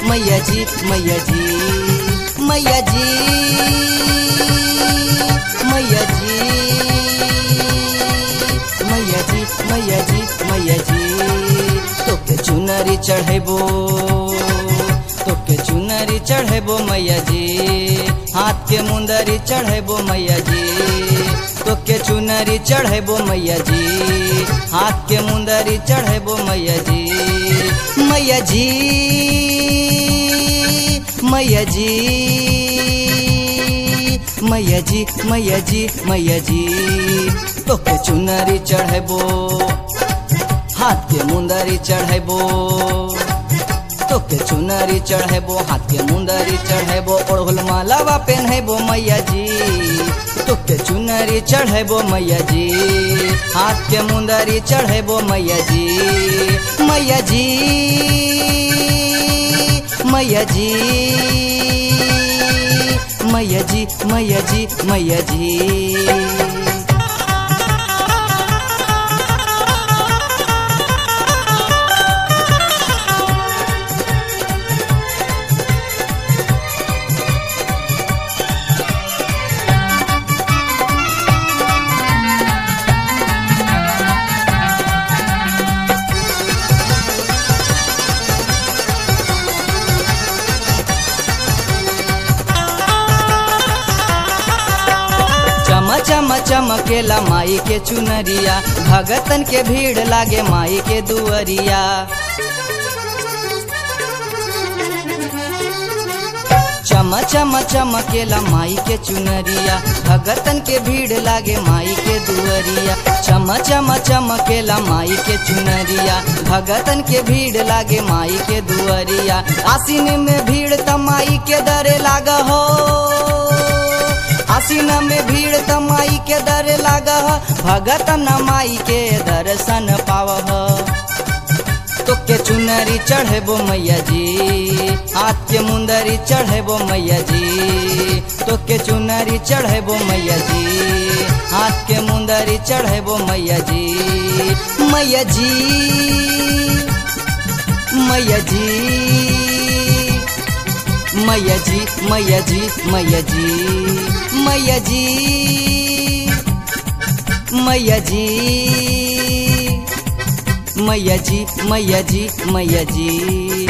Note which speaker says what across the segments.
Speaker 1: मैया जी मैया जी मैया जी मैया जी मैया जी मैया जी मैया जी तोके चुनरी चढ़ेबो तोके चुनरी चढ़ेबो मैया जी हाथ के मुंदरी चढ़ेबो मैया जी तोके चुनरी चढ़ेबो मैया जी हाथ के मुंदरी चढ़ेबो मैया जी मैया जी मैया जी मैया जी मैया जी मैया जी तोके चुनरी चढ़ेबो हाथ के मुंदरी चढ़ेबो तोके चुनरी चढ़ेबो हाथ के मुंदरी चढ़ेबो ओढ़ल मालावा पहनेबो मैया जी तोके चुनरी चढ़ेबो मैया जी हाथ के मुंदरी चढ़ेबो मैया जी मैया जी मैया जी मैया जी मैया जी मैया जी चम चम चमकेला माई के चुनरिया भगतन के भीड़ लागे माई के दुअरिया चम चम चमकेला माई के चुनरिया भगतन के भीड़ लागे माई के दुअरिया चम चम चमकेला माई के चुनरिया भगतन के भीड़ लागे माई के दुअरिया आसीन में भीड़ त माई के दरे लाग हो आसीन में भीड़ त माई के दर लाग भगत न माई के दर्शन पाव तोके चुनरी चढ़ेबो मैया जी हाथ के मुंदरी चढ़ेबो मैया जी तोके चुनरी चढ़ेबो मैया जी हाथ के मुंदरी चढ़ेबो मैया जी मैया जी मैया जी मैया जी मैया जी मैया जी मैया जी मैया जी मैया जी मैया जी मैया जी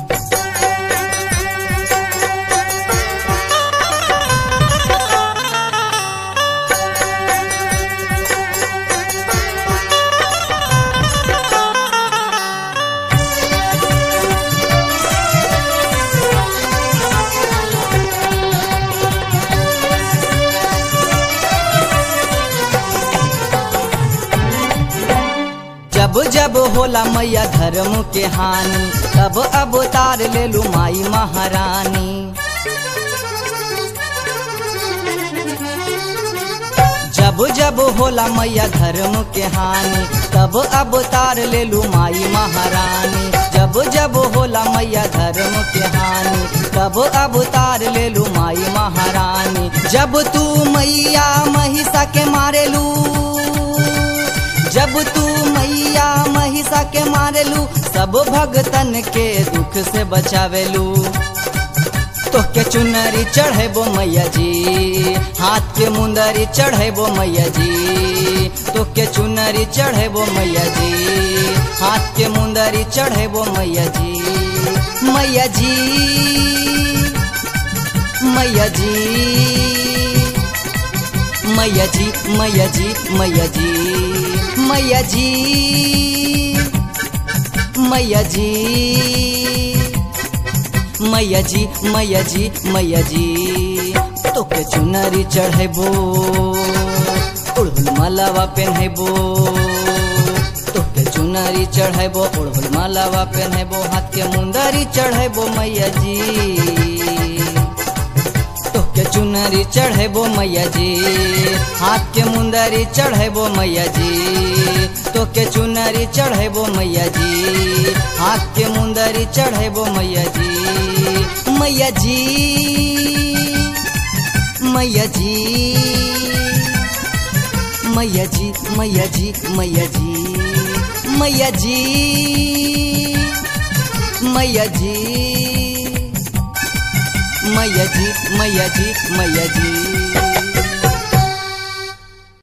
Speaker 1: जब जब होला मैया धर्म के हानि तब अवतार ले लू माई महारानी जब जब होला मैया धर्म के हानि तब अवतार ले लू माई महारानी जब जब होला मैया धर्म के हानि तब अवतार ले लू माई महारानी जब तू मैया महिषा के मारेलू जब तू मैया महिषा के मारेलू सब भगतन के दुख से बचावेलू तोके चुनरी चढ़ेबो मैया जी हाथ के मुंदरी चढ़ेबो मैया जी तोके चुनरी चढ़ेबो मैया जी हाथ के मुंदरी चढ़ेबो मैया जी मैया जी मैया जी मैया जी मैया जी मैया जी मैया जी मैया जी मैया जी मैया जी मैया जी तोके चुनरी चढ़ेबो उड़हुल मालावा पहनेबो तोके चुनरी चढ़ेबो उड़हुल मालावा पहनेबो हाथ के मुंदरी चढ़ेबो मैया जी तोके चुनरी चढ़ेबो मैया जी हाथ के मुंदरी चढ़ेबो मैया जी तोके चुनरी चढ़ेबो मैया जी हाथ के मुंदरी चढ़ेबो मैया जी मैया जी मैया जी मैया जी मैया जी मैया जी मैया जी मैया जी मैया जी मैया जी मैया जी